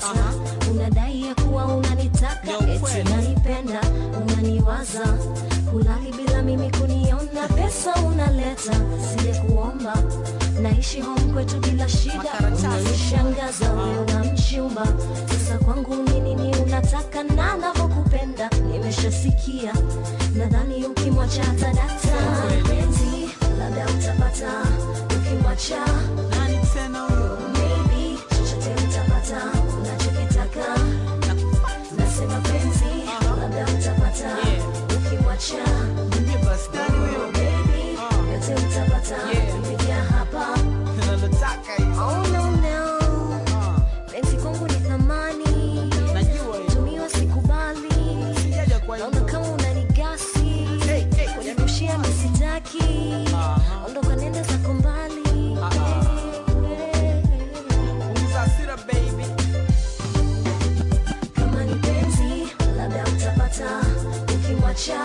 unadai ya kuwa unanitaka Yo, eti kweli. unanipenda unaniwaza kulali bila mimi kuniona pesa unaleta sije kuomba naishi home kwetu bila shida Makaratasi. unanishangaza wewe unamchumba sasa kwangu ni nini unataka na navyokupenda nimeshasikia nadhani ukimwacha tadata penzi labda utapata ukimwacha Nani tena huyo? maybe chochote utapata unachokitaka nasema penzi labda utapata ukimwacha Niambie basi, nani huyo? baby yote utapata Yeah. kupitia hapa Nalotaka hiyo. oh no no Ah, penzi kwangu ni thamani Najua hiyo. tumiwa sikubali Sijaja kwa naona hiyo. kama unanigasi Hey, hey, kunirushia misitaki Aha. ondoka nenda zako mbali Ah, Punguza hasira, baby. kama ni penzi labda utapata ukimwacha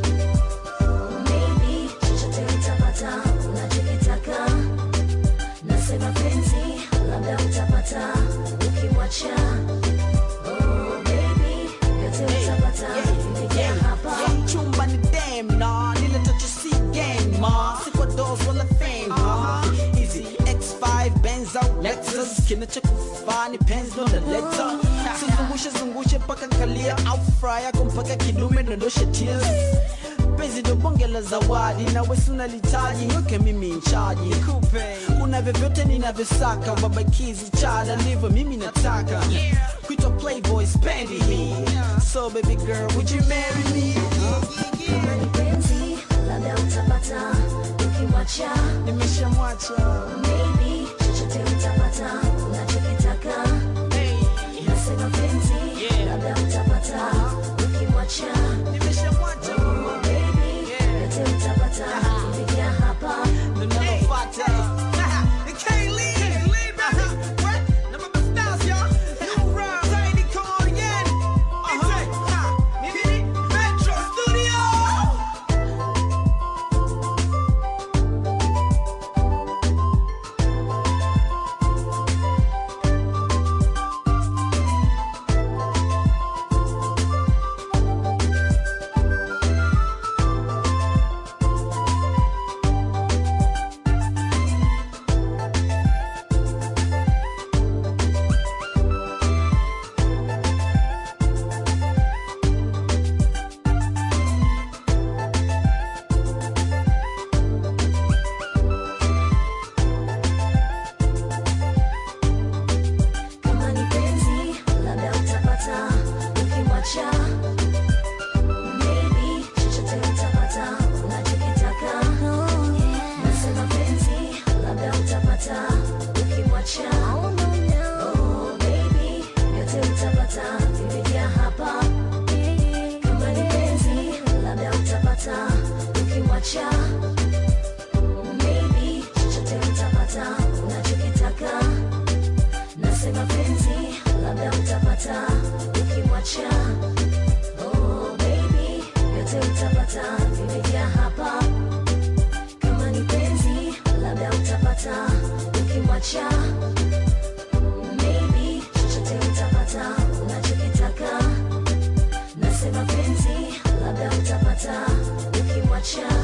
maybe chochote utapata unachokitaka nasema penzi labda utapata ukimwacha oh, baby yote utapata kufikia hapa Yeah, chumba ni dem na nileta tu si game ma si kwa dos wala fame ma easy X5 Benz au Lexus kinachokufaa ni penzi ndo naleta sizungushe zungushe mpaka kalia au fry yako mpaka kidume dondoshe tears penzi ndo bonge la zawadi na wesi unalitaji niweke mimi nchaji una vyovyote ninavyosaka ubabakizi chada ndivyo mimi nataka kuitwa playboy spendi hii so baby girl would you marry me kama ni penzi labda utapata ukimwacha nimeshamwacha maybe chochote utapata unachokitaka nasema penzi Yeah. labda utapata ukimwacha nimeshamwacha oh, baby Yeah. yote utapata kufikia hapa ndo nalofuata You can't leave. What? Na Baba Stars, y'all. New round, Zaidi, come on again. Uh-huh. Mimi, Metro Studio. kama ni penzi labda utapata ukimwacha maybe chochote utapata unachokitaka nasema penzi labda utapata ukimwacha oh, baby yote utapata kufikia hapa kama ni penzi labda utapata ukimwacha maybe chochote utapata unachokitaka nasema penzi labda utapata ukimwacha oh, baby yote utapata kufikia hapa kama ni penzi labda utapata ukimwacha maybe chochote utapata unachokitaka nasema penzi labda utapata ukimwacha